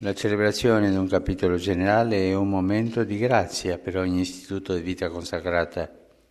La celebrazione di un capitolo generale è un momento di grazia per ogni istituto di vita consacrata.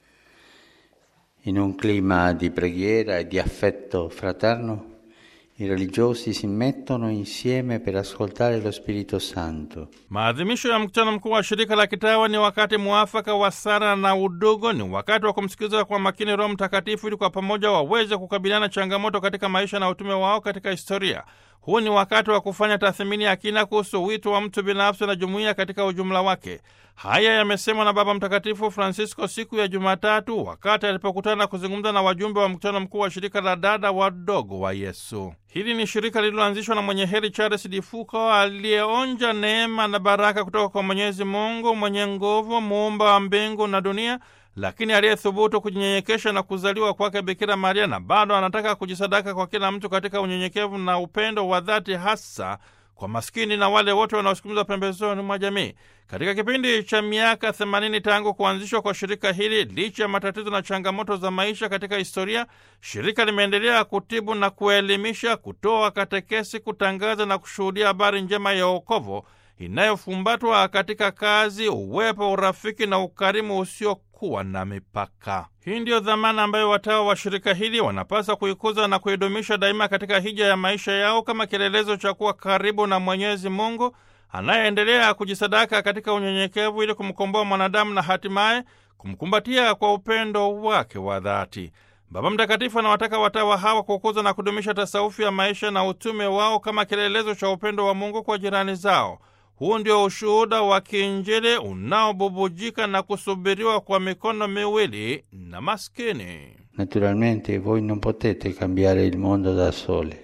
In un clima di preghiera e di affetto fraterno, i religiosi si mettono insieme per ascoltare lo Spirito Santo. Maadhimisho ya mkutano mkuu wa shirika la kitawa ni wakati muafaka wa sala na udugu, ni wakati wa kumsikiliza kwa makini Roho Mtakatifu ili kwa pamoja waweze kukabiliana changamoto katika maisha na utume wao katika historia. Huu ni wakati wa kufanya tathmini ya kina kuhusu wito wa mtu binafsi na jumuiya katika ujumla wake. Haya yamesemwa na Baba Mtakatifu Francisco siku ya Jumatatu wakati alipokutana kuzungumza na wajumbe wa mkutano mkuu wa shirika la dada wadogo wa Yesu. Hili ni shirika lililoanzishwa na mwenye heri Charles Difuko aliyeonja neema na baraka kutoka kwa Mwenyezi Mungu mwenye nguvu, muumba wa mbingu na dunia lakini aliyethubutu kujinyenyekesha na kuzaliwa kwake Bikira Maria, na bado anataka kujisadaka kwa kila mtu katika unyenyekevu na upendo wa dhati, hasa kwa maskini na wale wote wanaosukumizwa pembezoni mwa jamii. Katika kipindi cha miaka 80 tangu kuanzishwa kwa shirika hili, licha ya matatizo na changamoto za maisha katika historia, shirika limeendelea kutibu na kuelimisha, kutoa katekesi, kutangaza na kushuhudia habari njema ya wokovu inayofumbatwa katika kazi, uwepo, urafiki na ukarimu usiokuwa na mipaka. Hii ndiyo dhamana ambayo watawa wa shirika hili wanapaswa kuikuza na kuidumisha daima katika hija ya maisha yao kama kielelezo cha kuwa karibu na Mwenyezi Mungu anayeendelea kujisadaka katika unyenyekevu ili kumkomboa mwanadamu na hatimaye kumkumbatia kwa upendo wake wa dhati. Baba Mtakatifu anawataka watawa hawa kukuza na kudumisha tasaufi ya maisha na utume wao kama kielelezo cha upendo wa Mungu kwa jirani zao. Huu ndio ushuhuda wa kiinjili unaobubujika na kusubiriwa kwa mikono miwili na maskini. Naturalmente voi non potete cambiare il mondo da sole,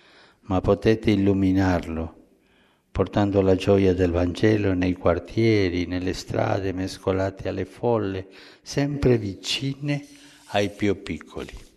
ma potete illuminarlo, portando la gioia del Vangelo nei quartieri, nelle strade mescolate alle folle, sempre vicine ai più piccoli.